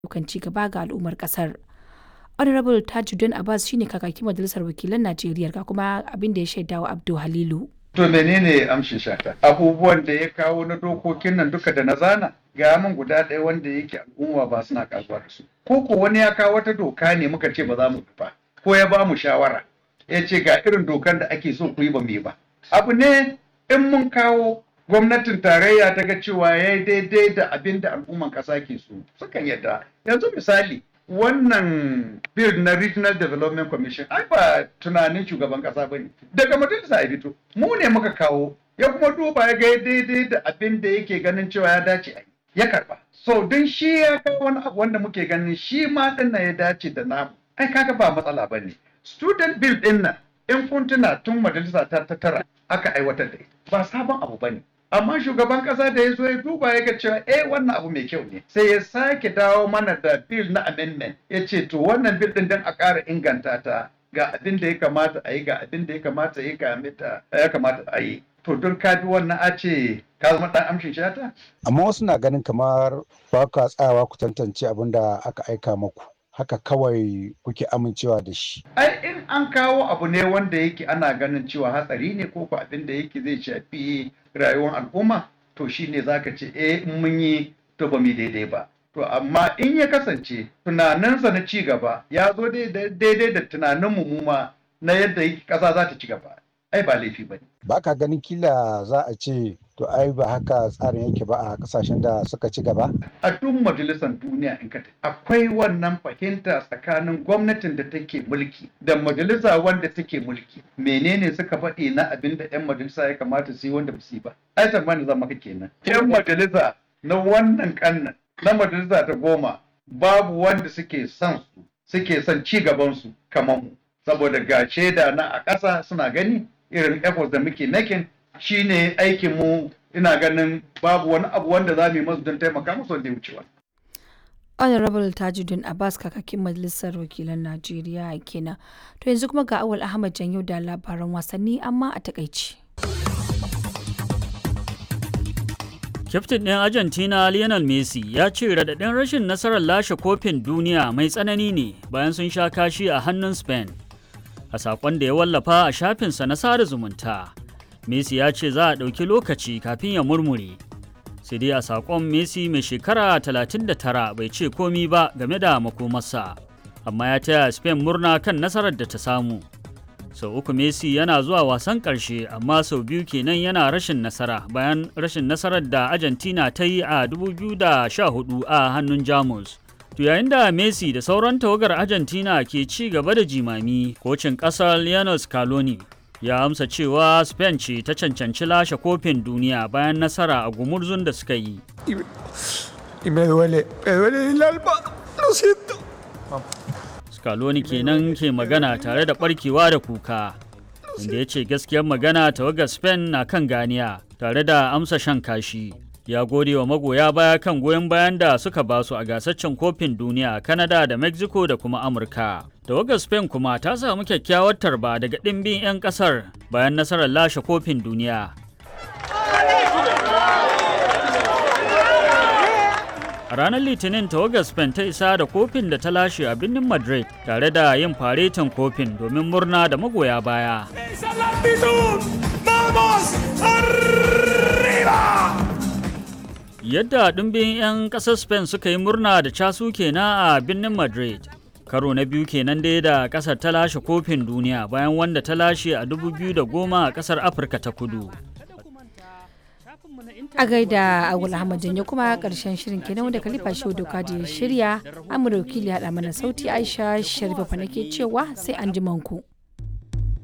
ayyukan ci gaba ga al'ummar kasar. Honorable Tajuddin Abbas shine kakakin majalisar wakilan Najeriya ga kuma abin da ya shaidawa Abdul Halilu. To menene amshin shata? Abubuwan da ya kawo na dokokin nan duka da na zana ga min guda ɗaya wanda yake al'umma ba suna kasuwa da su. Ko ko wani ya kawo wata doka ne muka ce ba za mu ba ko ya ba mu shawara ya ce ga irin dokan da ake so ku yi ba mu yi ba. Abu ne in mun kawo gwamnatin tarayya ta ga cewa ya yi daidai da abin da al'umman ƙasa ke so sukan yadda. Yanzu misali wannan bill na regional development commission ai ba tunanin shugaban kasa bane daga majalisa ya fito mu ne muka kawo ya kuma duba ya ga daidai da abin da yake ganin cewa ya dace a ya karba so don shi ya kawo wani abu wanda muke ganin shi ma din ya dace da namu ai kaga ba matsala bane student bill din nan in kun tuna tun majalisa ta tara aka aiwatar da ita ba sabon abu bane amma shugaban kasa da ya zo ya duba ya ga cewa eh wannan abu mai kyau ne sai ya sake dawo mana da bill na amendment ya ce to wannan bill din dan a ƙara inganta ta ga abin da ya kamata a yi ga abin da ya kamata ya kamata ya kamata a yi to don ka bi wannan a ce ka zama dan amshin shata amma wasu na ganin kamar ba ka tsayawa ku tantance abin da aka aika maku haka kawai kuke amincewa da shi. Ai in an kawo abu ne wanda yake ana ganin cewa hatsari ne ko ko abin da yake zai shafi rayuwar al'umma to shine zaka ce eh in mun yi to ba mu daidai ba. To amma in ya kasance tunaninsa na ci gaba ya zo daidai da tunanin mu ma na yadda ƙasa za ta ci gaba. Ai ba laifi ba ne. Ba ka ganin kila za a ce to ai ba haka tsarin yake ba a kasashen da suka ci gaba? A duk majalisar duniya in ka akwai wannan fahimta tsakanin gwamnatin da take mulki da majalisa wanda take mulki. Menene suka faɗi na abin da 'yan majalisa ya kamata su yi wanda ba su yi ba? Ai tsammanin zama ka kenan. 'Yan majalisa na wannan kannan na majalisa ta goma babu wanda suke son su suke son ci gaban su kamar mu. Saboda ga shaida na a ƙasa suna gani irin efforts da muke making shine aikin mu ina ganin babu wani abu wanda za mu yi masu don taimaka musu wanda ya wuce wani. Honorable Tajuddin Abbas kakakin Majalisar Wakilan Najeriya kenan. To yanzu kuma ga Awal Ahmad Janyo da labaran wasanni amma a takaici. Kyaftin ɗin Argentina Lionel Messi ya ce raɗaɗin rashin nasarar lashe kofin duniya mai tsanani ne bayan sun sha kashi a hannun Spain. A saƙon da ya wallafa a shafinsa na sada zumunta. Messi ya ce za a ɗauki lokaci kafin ya murmure. Sai dai a saƙon Messi mai shekara 39 bai ce komi ba game da makomarsa, amma ya taya Spain murna kan nasarar da ta samu. Sau uku Messi yana zuwa wasan ƙarshe amma sau biyu kenan yana rashin nasara bayan rashin nasarar da Argentina ta yi a 2014 a hannun Jamus. To yayin da Messi da sauran tawagar Argentina ke ci gaba da jimami, kocin ƙasar Lionel Scaloni ya amsa cewa spain ce ta cancanci lashe kofin duniya bayan nasara a gumurzun da suka yi scaloni kenan ke magana tare da barkewa da kuka inda ya ce gaskiyar magana tawagar spain na kan ganiya tare da amsa shan kashi ya gode wa magoya baya kan goyon bayan da suka basu a gasaccen kofin duniya a canada da mexico da kuma amurka tawagar spain kuma ta samu kyakkyawar tarba daga ɗimbin 'yan ƙasar bayan nasarar lashe kofin duniya a ranar litinin tawagar spain ta isa da kofin da ta lashe a birnin madrid tare da yin faretin kofin domin murna da magoya baya yadda ɗumbin 'yan ƙasar spain suka yi murna da casu kenan a birnin madrid karo na biyu kenan dai da ƙasar ta lashe kofin duniya bayan wanda ta lashe a 2010 a ƙasar afirka ta kudu a gaida agul ahmad janyo kuma karshen shirin kenan wanda kalifa shi doka da ya shirya amurka wakili haɗa mana sauti aisha sharifa nake cewa sai an ji manku.